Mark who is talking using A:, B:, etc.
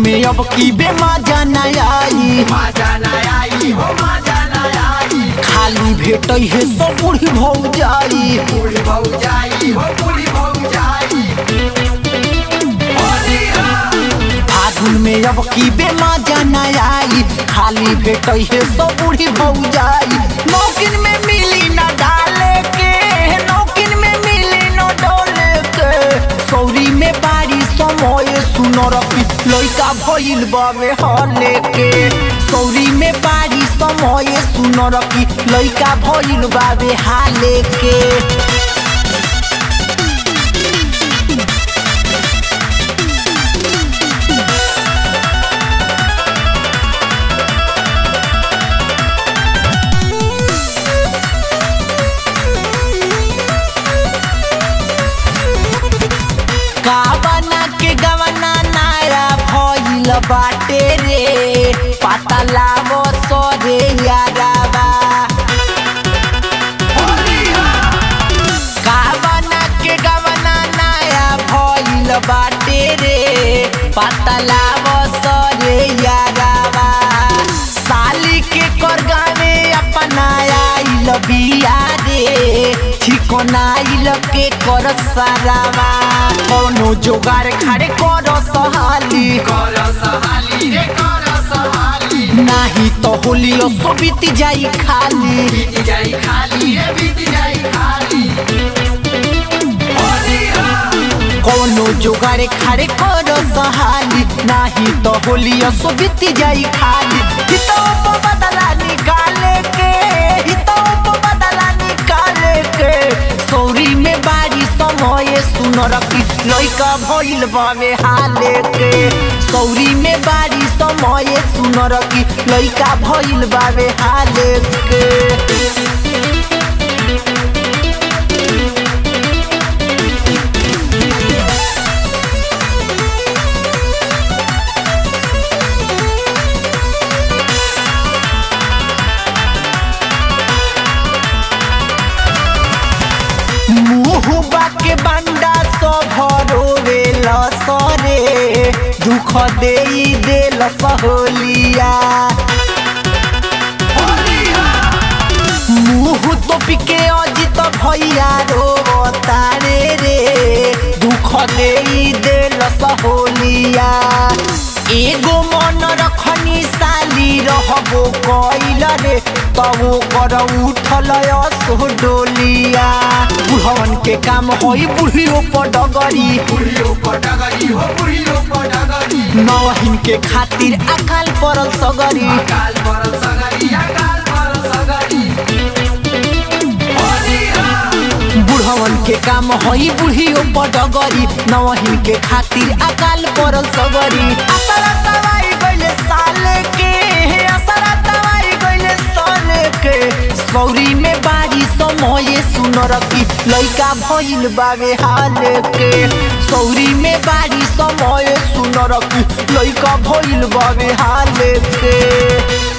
A: में अब की बेमाजा न आई
B: मजा न आई हो मजा न आई
A: खाली भेट है सब बूढ़ी भौ जाई
B: पूरी भौ जाई हो पूरी भौ जाई होली हो
A: फागुन में अब की बेमाजा न आई खाली भेट है सब बूढ़ी भौ जाई नौकिन में मिली न डाले के नौकिन में मिली न डोले के सौरी में बारी समय सुनर की लइका भइल बावे हले के सौरी में बारी समय सुनर की लइका भइल बावे हाले के का बना के गवना नारा भइल बाटे रे पता लावो सरे याराबा
B: होली हो
A: का बना के गवना नारा भइल बाटे रे पता लावो सरे याराबा साली के कर गावे अपना आइल बिया रे ठिकोना आइल के कर सारावा कोनो जोगार खाड़े कर सहाली
B: कर सहाली रे कर सहाली
A: नाही तो होली सो बीत जाई खाली
B: बीत जाई खाली रे बीत जाई खाली होली हो
A: कोनो जोगारे खाड़े कर सहाली नाही तो होली सो बीत जाई खाली हितो को बदला निकाले के हितो को बदला निकाले के सौरी में बारी समय सुन रखी लइका भइल बावे हाले के सौरी में बारी समय सुन रखी लइका भइल बावे हाले के मुहुबा के बंडा सभरोवे लसरे दुख देई देल सहोलिया
B: होली हो
A: मुँह तो पिके अजित भैया रो तारे रे दुख देई देल सहोलिया एगो मन रखनी साली रहबो कैल रे तबो कर उठल असो डोलिया बुढ़वन के काम होई बुढ़ियो पर डगरी
B: बुढ़ियो पटगरी हो बुढ़ियो पटगरी
A: नवहिन के खातिर अकाल पड़ल सगरी
B: अकाल परल सगरी अकाल परल सगरी होली हो
A: बुढ़वन के काम हई बुढ़ियो पडगरी नवहिन के खातिर अकाल पड़ल सगरी असरा दवाई गइले साले के असरा दवाई गइले साले के सौरी में बारी समय सुन रखी लइका भइल बावे हाले के सौरी में बारी समय सुन रखी लइका भइल बावे हाले के